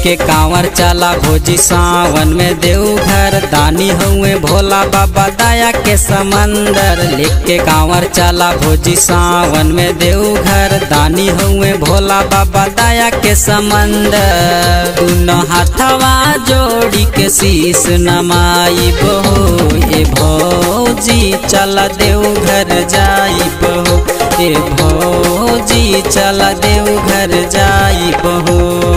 लेके कांवर चला भोजी सावन में देवघर दानी हुए भोला बाबा दया के समंदर लेके कांवर चला भोजी सावन में देवघर दानी हुए भोला बाबा दया के समंदर दोनों हाथवा जोड़ी के शीस नमाई बहो ए भौजी चला देवघर जाई बहो ए भौजी चला देवघर जाई बहो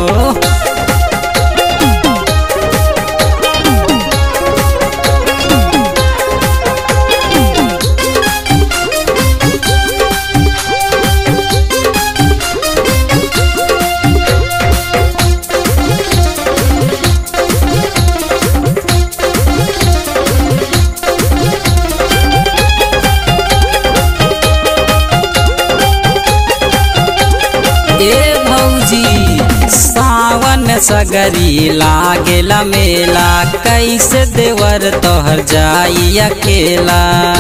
ए भौजी सावन में सगरी लागेला मेला कैसे देवर तोहर जाई अकेला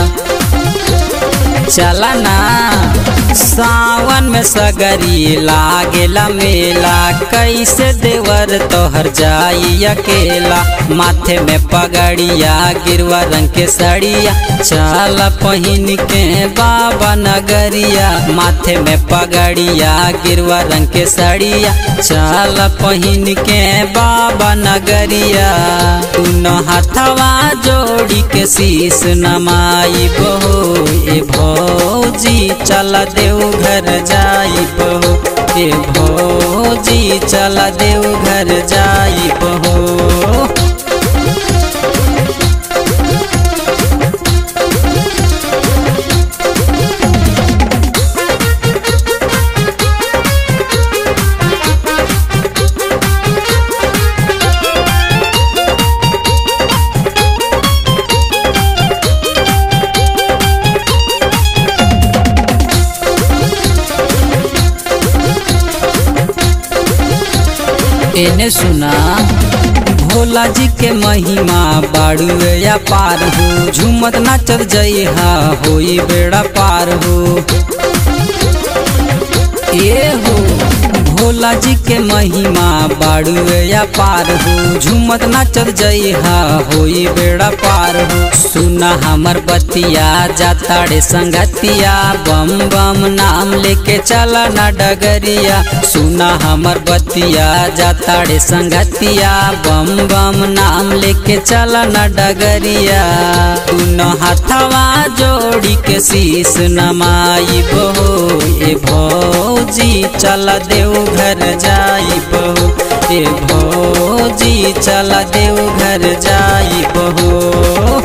चला ना सावन में सगरी लागेला मेला कैसे देवर तोहर जाई अकेला माथे में पगड़िया गिरवा रंग के सड़िया चल पहिन के बाबा नगरिया माथे में पगड़िया गिरवा रंग के सड़िया चल पहिन के बाबा नगरिया दोनों हाथवा जोड़ी के शीस नमाई बहो ए भौजी चल देवघर जाई बहो ए भौजी चल देवघर जाई बहो एने सुना भोला जी के महिमा बाड़ू या पार हो झूमत नाचत जई हा होई बेड़ा पार हो ए हो भोला जी के महिमा बाड़ू या पार हो झूमत नाचत जई हा होई बेड़ा पार हो सुना हमर बतिया जाताड़े संगतिया बम बम नाम लेके चला ना डगरिया सुना हमर बतिया जाताड़े संगतिया बम बम नाम लेके चला ना डगरिया दोनों हाथवा जोड़ी के शीस नमाई बहो ए भौजी चला देवघर जाई बहो ए भौजी चला देवघर जाई बहो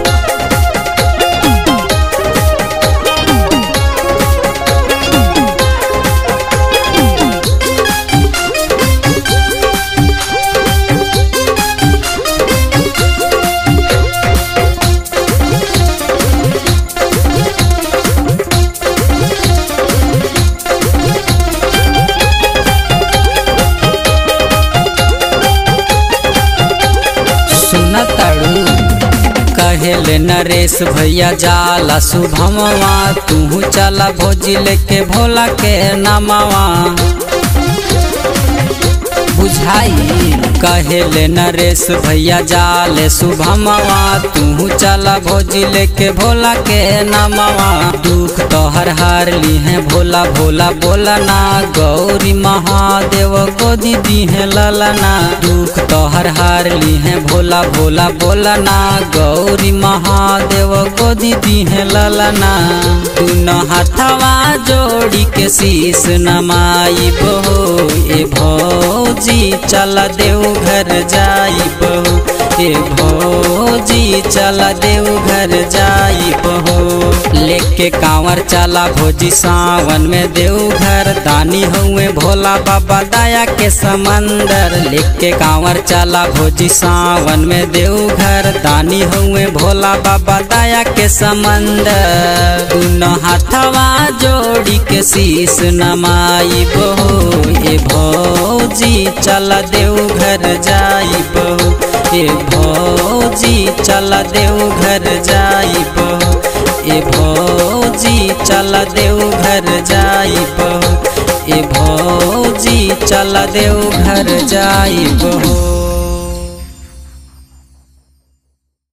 सुना ताड़ू कहेले नरेश भैया जाला शुभमवा तू चला भोजी लेके भोला के नामवा बुझाई कहेले नरेश भैया जाले शुभमवा तू चला भोजी लेके भोला के नामवा दुख तोहर हार ली है भोला भोला बोला ना गौरी महादेव गोदी दी है ललना दुख तोहर हार ली है भोला भोला बोला ना गौरी महादेव गोदी दी है ललना दोनों हाथवा जोड़ी के शीस नमाई बहो ए भौजी चला देवघर जाई बहो ए भौजी चला देवघर जाई बहो लेके कांवर चला भोजी सावन में देवघर दानी हुए भोला बाबा दया के समंदर लेके कांवर चला भोजी सावन में देवघर दानी हुए भोला बाबा दया के समंदर दोनों हाथवा जोड़ी के शीस नमाई बहो ए भौजी चला देवघर जाई बहो ए भौजी चला देवघर जाई बहो ए भौजी चला देवघर जाई बहो ए भौजी चल देव घर जाइब हो